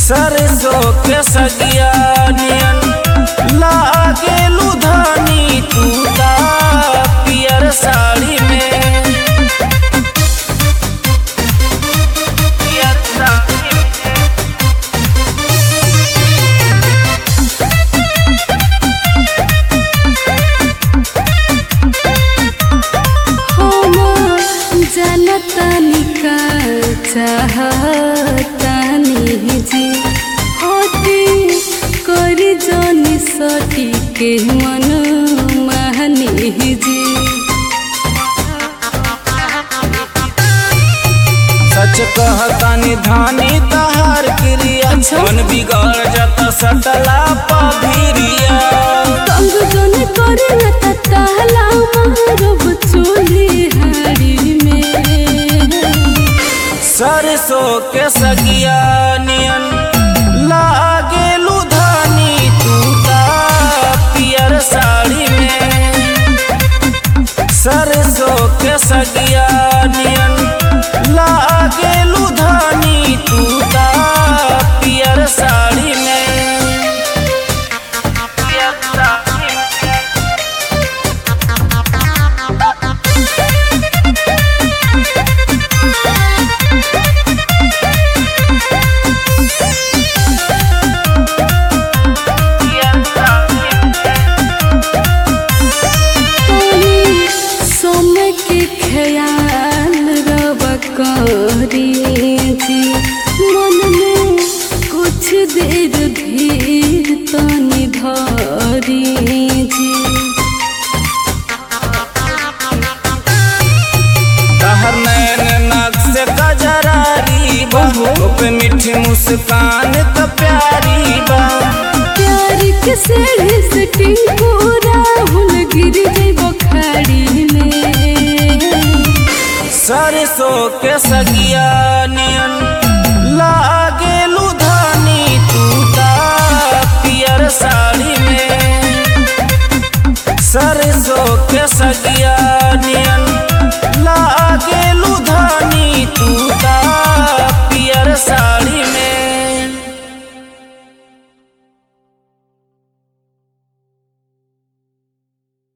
सरसों के सगिया नियन लागे लुधानी तू ता पियर साड़ी में पियर साड़ी में हम जनतनी का चाहतानी जी होती करी जनी सटी के मन महनी जी सच कहतानी धानी तहार क्रिया मन बिगड़ जाता सटला पभिरिया तंग जन करे न तहला मारब चोली हारी में सरसों के सगिया नियन लागे लुधानी तू ता पियर साड़ी में सरसों के सगिया नियन लागे लुधानी तू ता पियर साड़ी में पियर साड़ी में पियर साड़ी में समय के ख्याल रब करी जी मन में कुछ देर धीर तनी धरी जी तहर नैन नाक से कजरारी बा पे मीठी मुस्कान तो प्यारी बा प्यार के सेढ़ से टिंगूरा हुल गिर जाई बखाड़ी में सरसों के सगिया नियन लागे लुधानी तू ता पियर साड़ी में सरसों के सगिया